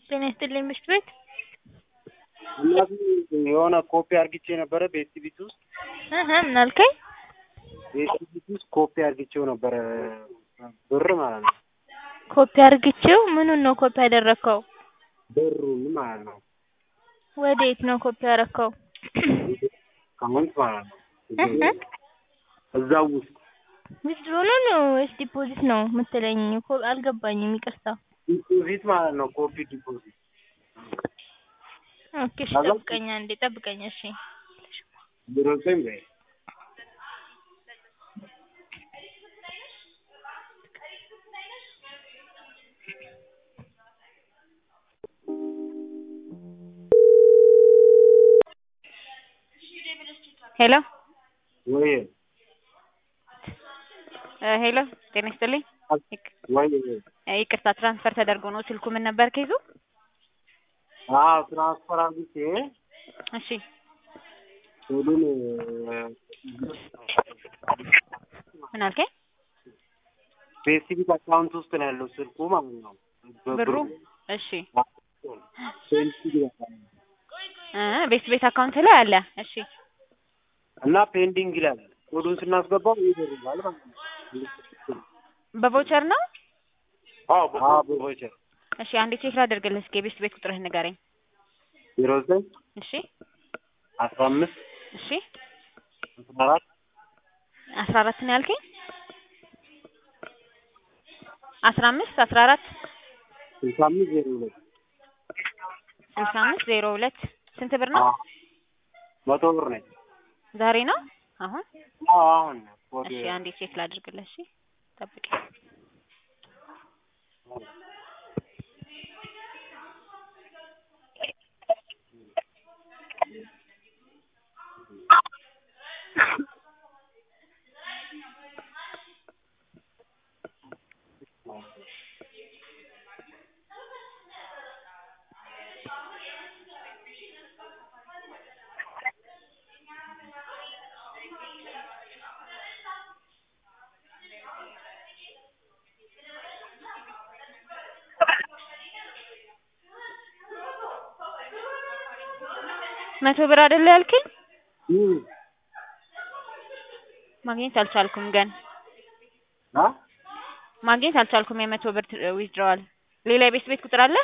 ጤና ይስጥልኝ ምሽት ቤት እናቴ የሆነ ኮፒ አርግቼ ነበረ በኤክቲቪቲ ውስጥ እህ ምን አልከኝ? በኤክቲቪቲ ውስጥ ኮፒ አርግቼው ነበረ ብር ማለት ነው። ኮፒ አርግቼው ምኑን ነው ኮፒ ያደረከው? ብሩን ማለት ነው። ወዴት ነው ኮፒ ያረከው? አካውንት ማለት ነው። እህ እዛው ውስጥ ዊዝድሮ ነው ወይስ ዲፖዚት ነው የምትለኝ? እኮ አልገባኝም ይቅርታ። ዲፖዚት ማለት ነው። ኮፒ ዲፖዚት ኦኬ እሺ አዛ- ጠብቀኝ አንዴ ጠብቀኝ እሺ። ዜሮ ዘጠኝ በይ ሄሎ ወይ እ ሄሎ ጤና ይስጥልኝ። ይቅ- ወይ እ ይቅርታ ትራንስፈር ተደርጎ ነው። ስልኩ ምን ነበር ኬዙ? አዎ ትራንስፈር አርግቼ እሺ ሁሉን ምን አልከኝ? በኤክቲቪቲ አካውንት ውስጥ ነው ያለው ስልኩ ማለት ነው። ብሩ እሺ ፔንዲንግ ይላል እ ቤት ቤት አካውንት ላይ አለ። እሺ እና ፔንዲንግ ይላል። ኮዱን ስናስገባው ይደርጋል ማለት ነው። በቮቸር ነው። አዎ በቮቸር እሺ አንዴ ቼክ ላደርግልህ እስኪ የቤት ቤት ቁጥርህን ንገረኝ። ዜሮ ዘጠኝ እሺ አስራ አምስት እሺ አስራ አራት አስራ አራት ነው ያልከኝ? አስራ አምስት አስራ አራት ስልሳ አምስት ዜሮ ሁለት ስልሳ አምስት ዜሮ ሁለት ስንት ብር ነው? አዎ መቶ ብር ነች። ዛሬ ነው አሁን? አዎ አሁን ኮድ እሺ አንዴ ቼክ ላድርግልህ። እሺ ጠብቅ። መቶ ብር አይደለ ያልከኝ? እም ማግኘት አልቻልኩም ግን አ ማግኘት አልቻልኩም። የመቶ ብር ዊዝድሮዋል። ሌላ የቤት ቤት ቁጥር አለ?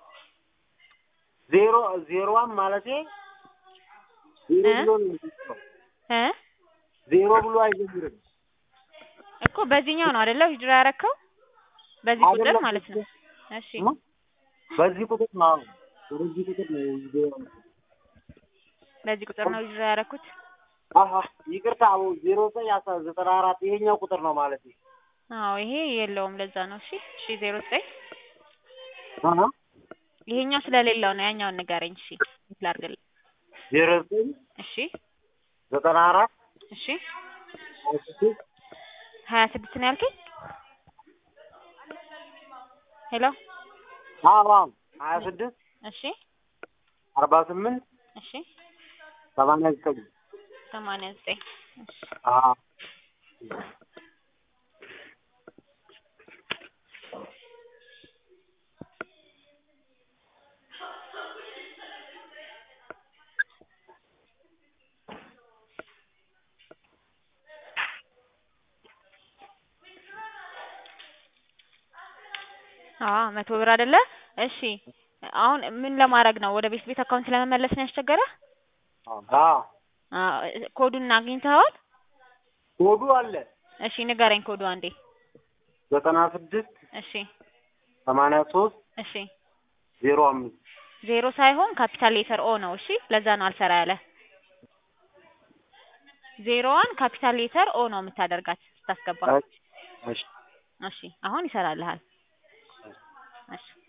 ዜሮ ዜሮዋን ማለቴ ዜሮ እ? ብሎ ነው የሚጀምረው። እ ዜሮ ብሎ አይጀምርም። እኮ በዚህኛው ነው አይደለ ዊዝድሮ ያረከው? በዚህ ቁጥር አይደለም። ማለት ነው። እሺ እ? በዚህ ቁጥር ነው በዚህ ቁጥር ነው ዜሮ በዚህ ቁጥር ነው ዊዝድሮ ያረኩት። አሀ ይቅርታ አዎ ዜሮ ዘጠኝ አስራ ዘጠና አራት ይሄኛው ቁጥር ነው ማለት አዎ ይሄ የለውም ለዛ ነው። እሺ እሺ ዜሮ ዘጠኝ አሀ ይሄኛው ስለሌለው ነው። ያኛውን ንገረኝ። እሺ ላድርግልህ። ዜሮ ዘጠኝ እሺ ዘጠና አራት እሺ ሀያ ስድስት ሀያ ስድስት ነው ያልከኝ? ሄሎ አዎ አዎ ሀያ ስድስት እሺ አርባ ስምንት እሺ ሰማንያ ዘጠኝ ሰማንያ ዘጠኝ እሺ አዎ አዎ መቶ ብር አይደለ? እሺ አሁን ምን ለማድረግ ነው? ወደ ቤት ቤት አካውንት ለመመለስ ነው ያስቸገረ? አዎ አዎ ኮዱን አግኝተኸዋል? ኮዱ አለ እሺ ንገረኝ ኮዱ አንዴ። ዘጠና ስድስት እሺ ሰማንያ ሶስት እሺ ዜሮ አምስት ዜሮ ሳይሆን ካፒታል ሌተር ኦ ነው። እሺ ለዛ ነው አልሰራ ያለ። ዜሮዋን ካፒታል ሌተር ኦ ነው የምታደርጋት ስታስገባ። እሺ እሺ አሁን ይሰራልሃል። እሺ